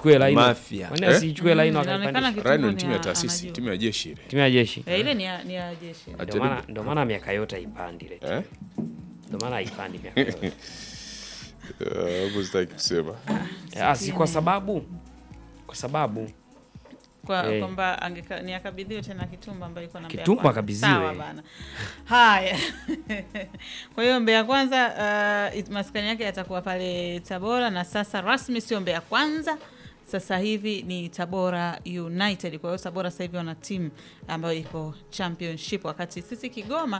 asichukue line Mafia. Kwani Eh? asichukue line Inaonekana wakaipandisha Kitumbo Rhino ni ni timu ya a- taasisi, anajua. timu ya jeshi ile. timu ya jeshi Eh, ile ni ya, ni ya jeshi. ndio Ajaribu. maana ndio maana miaka yote haipandi ile Eh? ndio maana haipandi miaka yote Eh, hapo sitaki kusema. Ah, si kwa sababu kwa sababu kwa Eh. kwamba angeka- ni akabidhiwe tena Kitumba ambayo iko na Mbeya Kitumba Kwanza. akabidhiwe. Sawa bana. Haya. kwa hiyo Mbeya Kwanza uh, it- maskani yake yatakuwa pale Tabora na sasa rasmi sio Mbeya Kwanza. Sasa hivi ni Tabora United. Kwa hiyo Tabora sasa hivi wana timu ambayo iko championship, wakati sisi Kigoma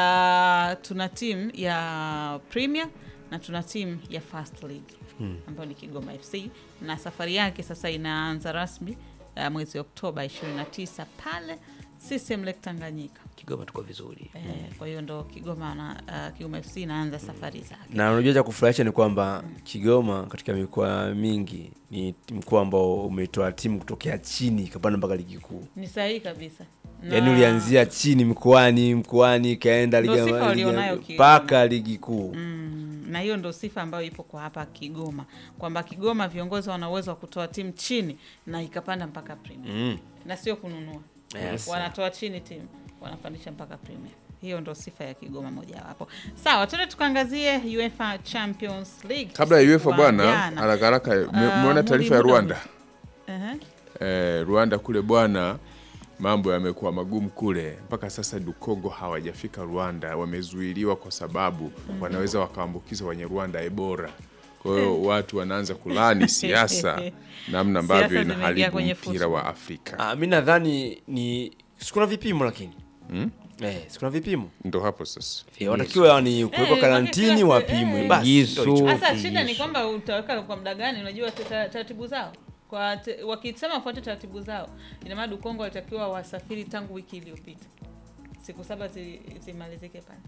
uh, tuna timu ya Premier na tuna timu ya First League ambayo ni Kigoma FC na safari yake sasa inaanza rasmi uh, mwezi Oktoba 29 pale CCM Lake Tanganyika. Kigoma tuko vizuri Eh, kwa hiyo ndo Kigoma na uh, Kigoma FC inaanza safari zake. na unajua cha kufurahisha ni kwamba Kigoma katika mikoa mingi ni mkoa ambao umetoa timu kutokea chini ikapanda mpaka ligi kuu. Ni sahihi kabisa. Na- Yaani ulianzia chini mkoani mkoani ikaenda Ndo ligi sifa ligi- walionayo Kigoma. mpaka ligi kuu. Mm, na hiyo ndo sifa ambayo ipo kwa hapa Kigoma kwamba Kigoma viongozi wana uwezo wa kutoa timu chini na ikapanda mpaka Premier Mm. na sio kununua Yes. wanatoa chini timu wanapandisha mpaka Premier. Hiyo ndo sifa ya Kigoma mojawapo. Sawa, tuende tukaangazie UEFA Champions League. Kabla ya Usiku UEFA wa bwana, jana. haraka haraka, me- Ah, umeona Mudi taarifa ya Muda Rwanda? Ehe. Eh, Rwanda kule bwana, mambo yamekuwa magumu kule. Mpaka sasa Dukongo hawajafika Rwanda, wamezuiliwa kwa sababu wanaweza wakaambukiza wenye Rwanda Ebola. Kwa hiyo watu wanaanza kulani siasa, namna ambavyo Siasa zimeingia inaharibu kwenye mpira football. wa Afrika. Ah, mi nadhani ni sikuna vipimo lakini eh, sikuna vipimo Ndo hapo sasa eh, watakiwa ni kuwekwa Eh, karantini wakati- wapimwe eh. basi. Yesu. ndio hicho. Sasa shida ni Yesu. kwamba utaweka kwa muda gani? Unajua ta- taratibu zao kwa te, wakisema wafuate taratibu zao, ina maana Dukongo walitakiwa wasafiri tangu wiki iliyopita, siku saba zi- zimalizike pale.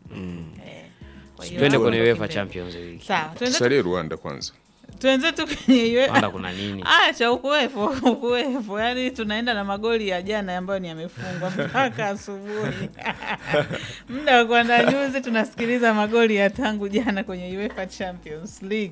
Eh, kwa hiyo twende hapo kwenye ndo UEFA kimbele. Champions League Sawa, tuenze tusalie Rwanda kwanza. tuenze tu kwenye Rwanda UEFA. kuna nini Acha ukuwepo ukuwepo, yaani tunaenda na magoli ya jana ambayo ni yamefungwa mpaka asubuhi. Muda wa kuandaa nyuzi, tunasikiliza magoli ya tangu jana kwenye UEFA Champions League.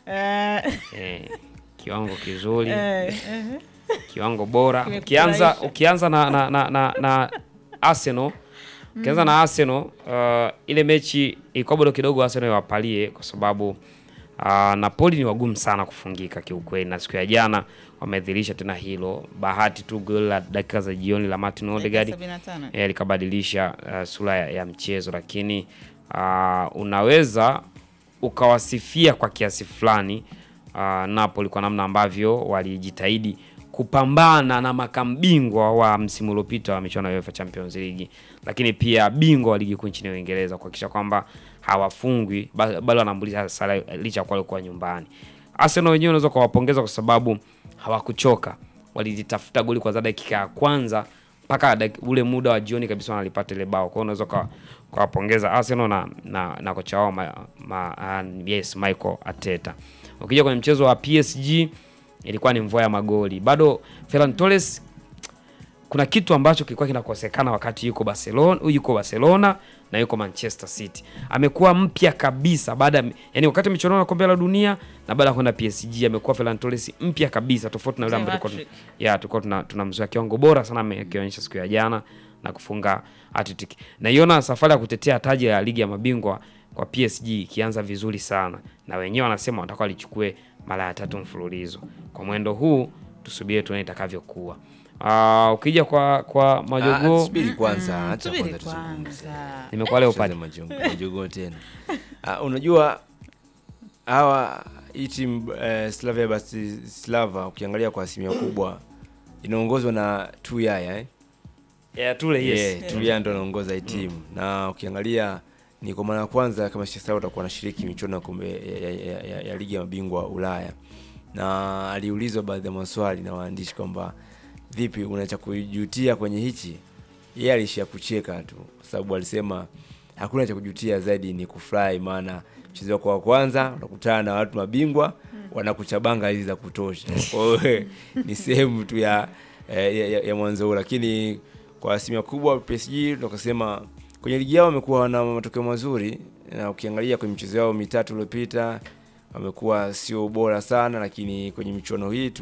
Eh, eh, kiwango kizuri eh, eh. kiwango bora Kimekufurahisha. ukianza ukianza na, na, na, na, na Arsenal ukianza na Arsenal uh, ile mechi ilikuwa bado kidogo Arsenal iwapalie kwa sababu uh, Napoli ni wagumu sana kufungika kiukweli, na siku ya jana wamedhihirisha tena hilo. Bahati tu goli la dakika za jioni la Martin Odegaard Dakika 75. eh, likabadilisha uh, sura ya, ya mchezo, lakini uh, unaweza ukawasifia kwa kiasi fulani uh, Napoli kwa namna ambavyo walijitahidi kupambana na makambingwa wa msimu uliopita wa michuano ya UEFA Champions League, lakini pia bingwa wa ligi kuu nchini Uingereza kuhakikisha kwamba hawafungwi ba- bali wanaambulia sare licha ya kuwa walikuwa nyumbani. Arsenal wenyewe unaweza kuwapongeza kwa sababu hawakuchoka, walijitafuta goli kwanza dakika ya kwanza mpaka dak- ule muda wa jioni kabisa wanalipata ile bao. Kwa hiyo unaweza ukawa- ukawapongeza Arsenal na, na, na kocha wao ma, ma, uh, yes, Michael Arteta. Ukija kwenye mchezo wa PSG ilikuwa ni mvua ya magoli. Bado Ferran Torres kuna kitu ambacho kilikuwa kinakosekana wakati yuko Barcelona, yuko Barcelona na yuko Manchester City. Amekuwa mpya kabisa baada ya- yani wakati michuano ya kombe la dunia na baada ya kwenda PSG amekuwa Ferran Torres mpya kabisa tofauti na yule ambaye tulikuwa tun- Hat-trick. ya tulikuwa tuna, tunamzoea kiwango bora sana amekionyesha siku ya jana na kufunga hat-trick. Naiona safari ya kutetea taji la ligi ya mabingwa kwa PSG ikianza vizuri sana, na wenyewe wanasema wanataka walichukue mara ya tatu mfululizo. Kwa mwendo huu tusubiri tuone itakavyokuwa. Ah, ukija kwa kwa Ah, majogoo subiri kwanza, acha Subiri kwanza tuzungumze. kwanza. nimekuwa leo Tucheze pale majongo- majogoo tena. Ah, unajua hawa hii timu eh, Slavia Bratislava ukiangalia kwa asilimia kubwa inaongozwa na Tuyaya eh? yeah, tule yes. Yeah, Tuyaya ndo anaongoza hii timu na ukiangalia ni kwa mara ya kwanza kama Manchester watakuwa wanashiriki michuano ya kombe ya, ya, ya, ya, ya ligi ya mabingwa Ulaya, na aliulizwa baadhi ya maswali na waandishi kwamba vipi, unaacha kujutia kwenye hichi? Yeye alishia kucheka tu, kwa sababu alisema hakuna cha kujutia zaidi ni kufurahi, maana mchezo wako wa kwanza unakutana na watu mabingwa wanakuchabanga hizi za kutosha. Kwa hiyo ni sehemu tu ya, ya, ya, ya mwanzo huu, lakini kwa asilimia kubwa PSG tukasema kwenye ligi yao wamekuwa na matokeo mazuri, na ukiangalia kwenye michezo yao mitatu iliyopita wamekuwa sio bora sana, lakini kwenye michuano hii tu